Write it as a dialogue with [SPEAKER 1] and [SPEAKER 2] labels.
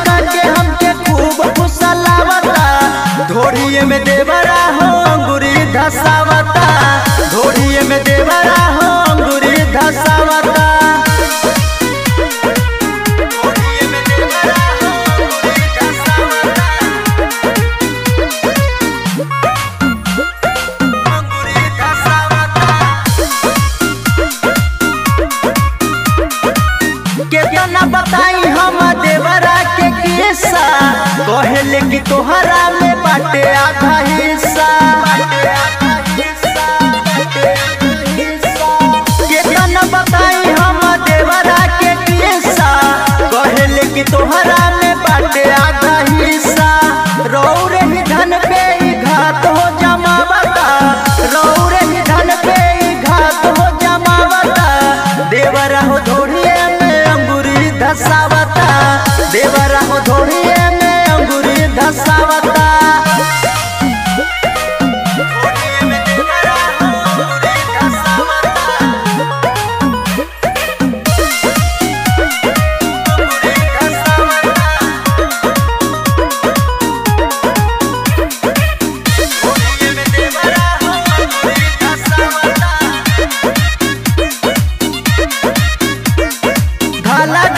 [SPEAKER 1] हटा के हमके खूब फुसलावता धोड़िए में देवरा हो अंगुरी धसावता धोड़िए में देवरा हो अंगुरी धसावता धोड़िए में देवरा हो अंगुरी धसावता अंगुरी धसावता केतना बताई हम देवरा के किस्सा कहले कि तोहरा में बाटे आधा हिस्सा केतना बताई हम देवरा के किस्सा कहले कि तोहरा में बाटे आधा हिस्सा रौरे ही धन पे ही घात हो जमावता रौरे ही धन पे ही घात हो जमावता देवरा हो धोड़िए में अंगूरी धसावता देवरा हो धोड़िए में अंगूरी धसावता धोड़िए में देवरा हो अंगूरी धसावता अंगूरी धसावता धोड़िए में देवरा हो अंगूरी धसावता धाला